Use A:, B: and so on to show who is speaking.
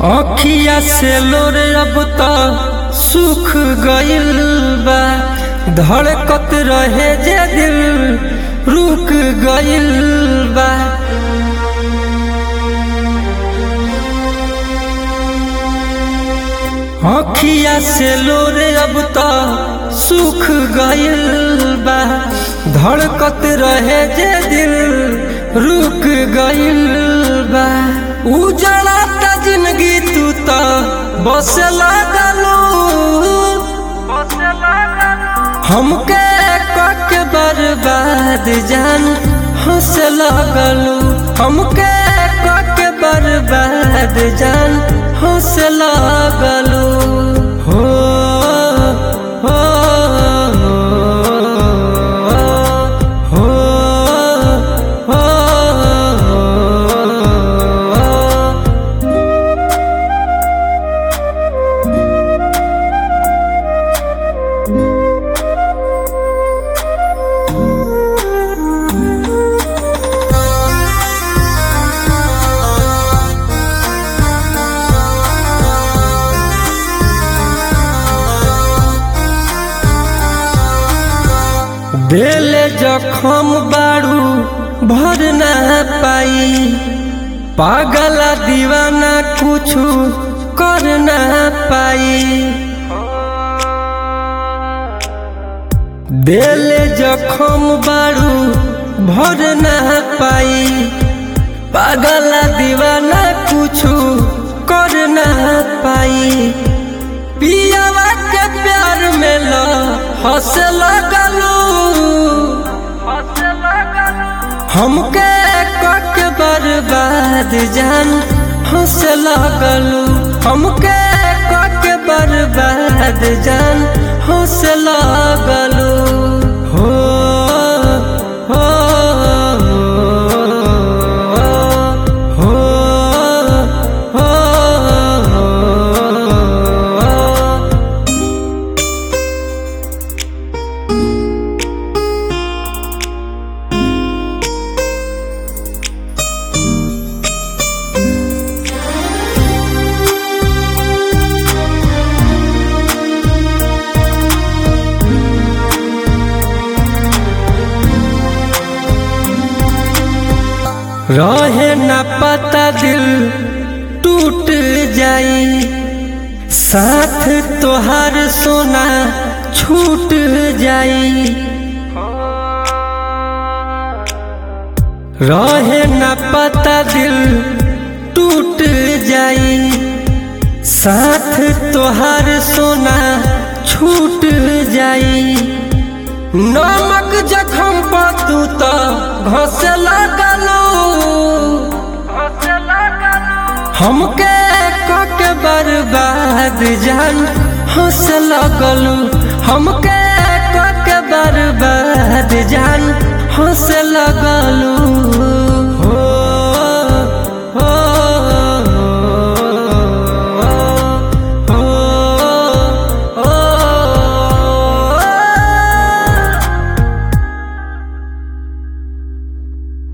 A: अखिया से लोर अब त सुख गइल बा धड़कत रहे जे दिल रुक गइल बा अखिया से लोर अब त सुख गइल बा धड़कत रहे जे दिल रुक गइल बा उजड़ा त जिंदगी तू त बस लागलू हमके कक बर्बाद जान हंस लगलू हमके कक बर्बाद जान हंस लगलू हो हो हो हो दिल जखम बारू भर ना पाई पागला दीवाना कुछु कर ना पाई दिल जखम बारू भर ना पाई पागला दीवाना कुछु कर ना पाई पियावा के प्यार में ल हंस लगलू हमके कक बर्बाद जान हंस लगलू हमके कक बर्बाद जान हंस लगलू हो हो हो हो रहे न पता दिल टूट जाई साथ तोहार सोना छूट जाई रहे न पता दिल टूट जाई साथ तोहार सोना छूट जाई नमक जखम पर तू तो घस लगलू हमके कक बर्बाद जान हंस लगलू हमके कक बर्बाद जान हंस लगलू